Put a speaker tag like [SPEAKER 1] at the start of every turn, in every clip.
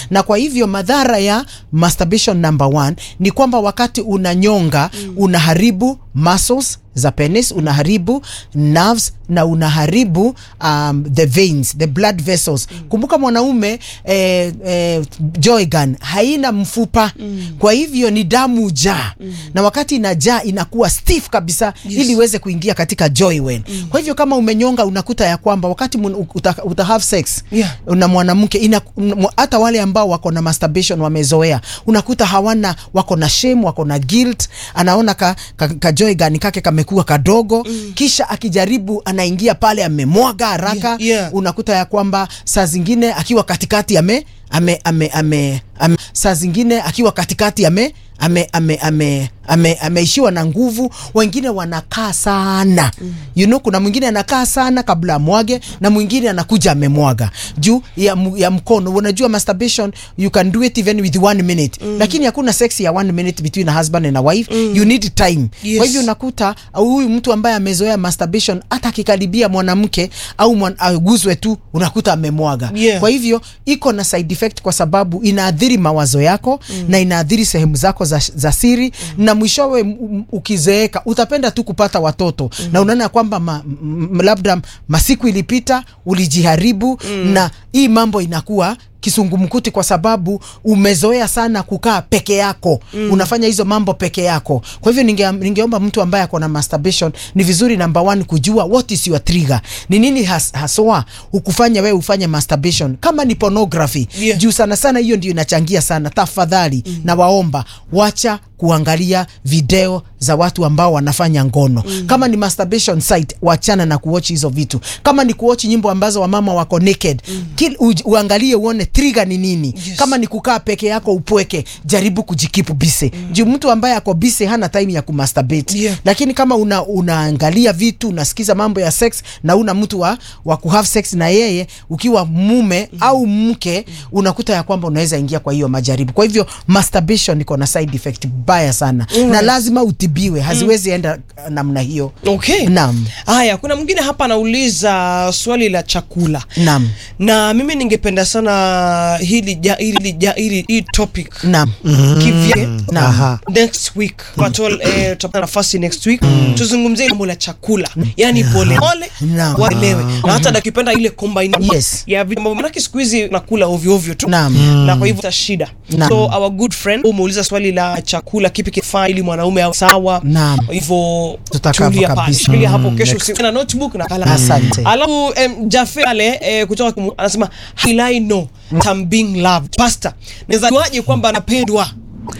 [SPEAKER 1] na kwa hivyo madhara ya masturbation number one ni kwamba wakati unanyonga unaharibu muscles za penis unaharibu nerves na unaharibu um, the veins the blood vessels kumbuka mwanaume eh, eh, joy gun haina mfupa kwa hivyo ni damu jaa na wakati inajaa inakuwa stiff kabisa ili iweze kuingia katika joy wen kwa hivyo kama umenyonga unakuta ya kwamba wakati mun- uta, uta have sex
[SPEAKER 2] Yeah.
[SPEAKER 1] na mwanamke ina- m- hata wale ambao wako na masturbation wamezoea unakuta hawana wako na shame wako na guilt anaona ka, ka, ka joy gun kake kamekuwa kadogo kisha akijaribu anaingia pale amemwaga haraka
[SPEAKER 2] Yeah, yeah.
[SPEAKER 1] unakuta ya kwamba saa zingine akiwa katikati ame ame, ame, ame, ame saa zingine akiwa katikati ame ame ame ame ame ameishiwa na nguvu wengine wanakaa sana you know kuna mwingine anakaa sana kabla amwage na mwingine anakuja amemwaga juu ya, mu- ya mkono unajua masturbation you can do it even with one minute lakini hakuna sex ya one minute between a husband and a wife you need time
[SPEAKER 2] Yes.
[SPEAKER 1] kwa hivyo unakuta au huyu mtu ambaye amezoea masturbation hata akikaribia mwanamke au mwan, aguzwe tu unakuta amemwaga
[SPEAKER 2] Yeah.
[SPEAKER 1] kwa hivyo iko na side effect kwa sababu inaathiri mawazo yako na inaathiri sehemu zako za, za siri na mwishowe m- m- ukizeeka utapenda tu kupata watoto na unaona kwamba ma, m, labda masiku ilipita ulijiharibu na hii mambo inakuwa kisungumkuti kwa sababu umezoea sana kukaa peke yako mm. unafanya hizo mambo peke yako kwa hivyo ninge, ningeomba mtu ambaye ako na masturbation ni vizuri number one kujua what is your trigger ni nini has, haswa ukufanya wewe ufanye masturbation kama ni pornography
[SPEAKER 2] Yeah.
[SPEAKER 1] juu sana sana hiyo ndio inachangia sana tafadhali mm. na waomba wacha kuangalia video za watu ambao wanafanya ngono mm. kama ni masturbation site wachana na kuwatch hizo vitu kama ni kuwatch nyimbo ambazo wamama wako naked mm. Kil, u, uangalie uone trigger ni nini
[SPEAKER 2] Yes.
[SPEAKER 1] kama ni kukaa peke yako upweke jaribu kujikipu bise mm. juu mtu ambaye ako bise hana time ya kumasturbate
[SPEAKER 2] Yeah.
[SPEAKER 1] lakini kama una, unaangalia vitu unasikiza mambo ya sex na una mtu wa, wa kuhave sex na yeye ukiwa mume mm. au mke unakuta ya kwamba unaweza ingia kwa hiyo majaribu kwa hivyo masturbation iko na side effect baya sana na lazima utibiwe haziwezi enda uh, namna hiyo
[SPEAKER 2] Okay.
[SPEAKER 1] Naam.
[SPEAKER 2] Haya, kuna mwingine hapa anauliza swali la chakula.
[SPEAKER 1] Naam.
[SPEAKER 2] Na mimi ningependa sana hili ja, hili ja, hili hii topic
[SPEAKER 1] naam
[SPEAKER 2] kivyake
[SPEAKER 1] Naam.
[SPEAKER 3] Aha.
[SPEAKER 2] next week Patol, eh, tutapata nafasi next week tuzungumzie jambo la chakula yani pole pole
[SPEAKER 1] Naam.
[SPEAKER 2] waelewe na hata nakipenda ile combine
[SPEAKER 1] Yes.
[SPEAKER 2] ya vitu ambavyo manake siku hizi nakula ovyo ovyo tu
[SPEAKER 1] Naam.
[SPEAKER 2] na kwa hivyo ta shida
[SPEAKER 1] Naam.
[SPEAKER 2] so our good friend umeuliza swali la chakula kipi kifaa ili mwanaume awe sawa
[SPEAKER 1] Naam.
[SPEAKER 2] Kwa hivyo
[SPEAKER 1] Tutakapo
[SPEAKER 2] tulia pale
[SPEAKER 1] kabisa.
[SPEAKER 2] shikilia hapo kesho usiku na notebook na kalamu
[SPEAKER 1] Asante.
[SPEAKER 2] alafu um, Jafe pale eh, kutoka kumu, anasema will I know that I'm being loved pastor naweza juaje kwamba anapendwa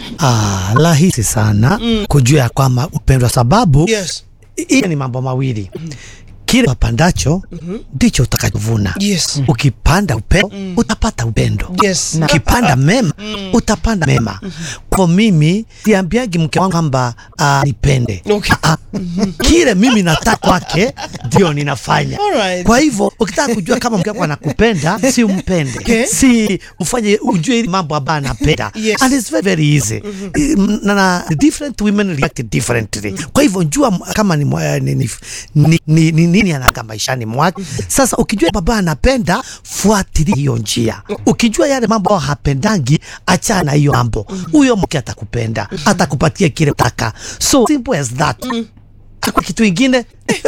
[SPEAKER 3] Ah, rahisi sana kujua ya kwamba upendwa, sababu
[SPEAKER 2] yes
[SPEAKER 3] hii ni mambo mawili kile wapandacho ndicho utakachovuna.
[SPEAKER 2] Yes.
[SPEAKER 3] Ukipanda upendo utapata upendo.
[SPEAKER 2] Yes.
[SPEAKER 3] Na Ukipanda mema utapanda mema. Kwa mimi siambiagi mke wangu kwamba ah, nipende.
[SPEAKER 2] Okay.
[SPEAKER 3] Ah, ah. Kile mimi nataka kwake ndio ninafanya.
[SPEAKER 2] Alright.
[SPEAKER 3] Kwa hivyo ukitaka kujua kama mke wako anakupenda, si umpende.
[SPEAKER 2] Okay.
[SPEAKER 3] Si ufanye ujue ile mambo ambayo anapenda.
[SPEAKER 2] Yes.
[SPEAKER 3] And it's very, very easy. Mm, Na, na different women react differently. Kwa hivyo jua m- kama ni, mwa- ni, ni, ni, ni, ni nini anaka maishani mwake. Sasa ukijua baba anapenda, fuatilia hiyo njia. Ukijua yale mambo ambayo hapendangi, achana na hiyo mambo. Huyo mke atakupenda, atakupatia kile unataka. So simple as that. Kwa kitu ingine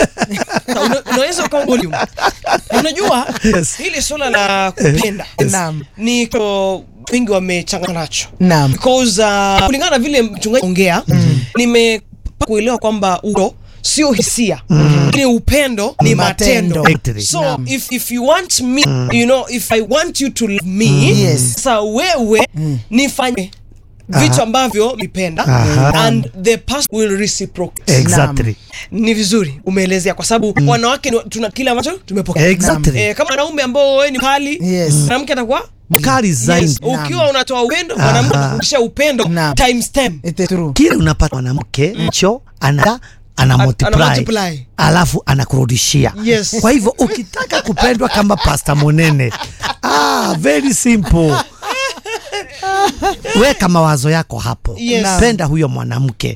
[SPEAKER 2] Na una- unaweza ukawa volume. Unajua
[SPEAKER 3] Yes.
[SPEAKER 2] hili swala la kupenda
[SPEAKER 1] Naam.
[SPEAKER 2] ni ko wengi wamechangana nacho
[SPEAKER 1] Naam.
[SPEAKER 2] because uh, kulingana na vile mchungaji ongea nime kuelewa kwamba uto sio hisia ni upendo ni matendo,
[SPEAKER 3] Matendo.
[SPEAKER 2] so
[SPEAKER 1] Naam.
[SPEAKER 2] if, if you want me you know if i want you to love me
[SPEAKER 1] Yes.
[SPEAKER 2] sasa wewe nifanye vitu ambavyo nipenda
[SPEAKER 3] Aha.
[SPEAKER 2] and the person will reciprocate
[SPEAKER 3] exactly.
[SPEAKER 2] ni vizuri umeelezea kwa sababu wanawake ni- tuna kile ambacho tumepokea
[SPEAKER 3] Exactly.
[SPEAKER 2] eh, kama wanaume ambao wewe ni kali
[SPEAKER 1] Yes.
[SPEAKER 2] mwanamke atakuwa
[SPEAKER 3] Mkali zaidi.
[SPEAKER 2] yes. ukiwa unatoa upendo mwanamke
[SPEAKER 3] Aha.
[SPEAKER 2] anakurudishia upendo
[SPEAKER 1] Naam.
[SPEAKER 2] times 10
[SPEAKER 1] It is true.
[SPEAKER 3] kile unapata mwanamke cho ana ana
[SPEAKER 2] ana
[SPEAKER 3] multiply,
[SPEAKER 2] multiply.
[SPEAKER 3] alafu anakurudishia
[SPEAKER 2] Yes.
[SPEAKER 3] kwa hivyo ukitaka kupendwa kama pasta monene ah, very simple weka mawazo yako hapo
[SPEAKER 2] Yes.
[SPEAKER 3] penda huyo mwanamke